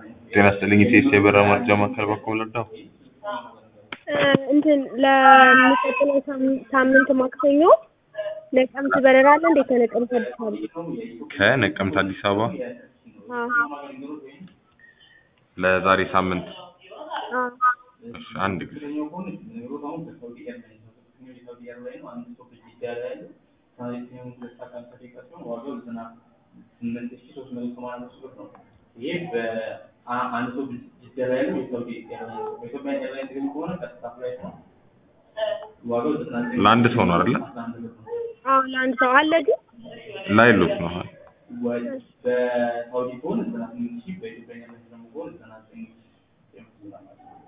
ጤና ይስጥልኝ ኢቴስ የበረራ መርጃ ማዕከል በኩል ልርዳው? እንትን ለሚቀጥለው ሳም- ሳምንት ማክሰኞ ነቀምት በረራ አለ እንዴ? ከነቀምት አዲስ አበባ? ከነቀምት አዲስ አበባ አዎ ለዛሬ ሳምንት አዎ እሺ፣ አንድ ጊዜ ይህ በአንድ ሰው ጅዳ ላይ ያለው የሳውዲ ኤርላይንስ ነው። በኢትዮጵያ ኤርላይንስ ግን ከሆነ ቀጥታ ፍላይት ነው። ዋጋው ዘጠና ዘጠኝ ለአንድ ሰው ነው አይደለ? አስራ አንድ ብር ነው። አዎ ለአንድ ሰው አለ ግን ላይሉት ነው አሁን ወ- በሳውዲ ከሆነ ዘጠና ስምንት ሺህ በኢትዮጵያ ኤርላይንስ ደግሞ ከሆነ ዘጠና ዘጠኝ ሺህ የምትሆን ማለት ነው።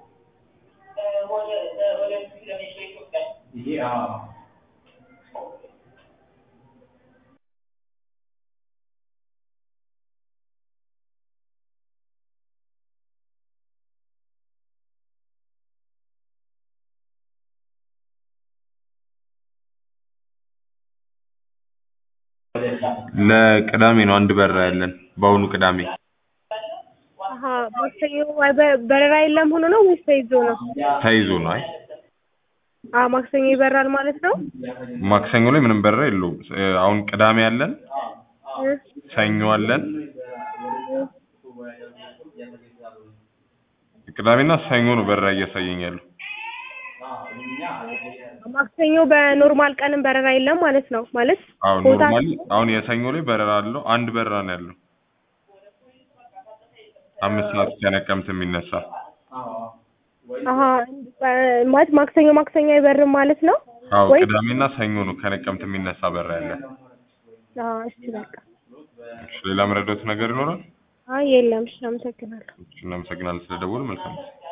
ይሄ አዎ ለቅዳሜ ነው አንድ በረራ ያለን በአሁኑ ቅዳሜ አሀ ማክሰኞ አይ በ- በረራ የለም ሆኖ ነው ወይስ ተይዞ ነው? ተይዞ ነው። አይ አዎ ማክሰኞ ይበራል ማለት ነው። ማክሰኞ ላይ ምንም በረራ የለውም። እ፣ አሁን ቅዳሜ አለን፣ እ፣ ሰኞ አለን። ቅዳሜና ሰኞ ነው በረራ እያሳየኝ ያለው። ማክሰኞ በኖርማል ቀንም በረራ የለም ማለት ነው። ማለት አሁን ቦታ ኖርማሊ አሁን የሰኞ ላይ በረራ አለው። አንድ በረራ ነው ያለው አምስት ሰዓት ከነቀምት የሚነሳ አሀ በ- ማለት ማክሰኞ ማክሰኞ አይበርም ማለት ነው አዎ ወይ? ቅዳሜና ሰኞ ነው ከነቀምት የሚነሳ በረራ ያለ። አዎ እሺ በቃ እሺ፣ ሌላ መረዳት ነገር ይኖራል? አይ የለም። እሺ አመሰግናለሁ። እሺ፣ እናመሰግናለን ስለደወሉ። መልካም ጊዜ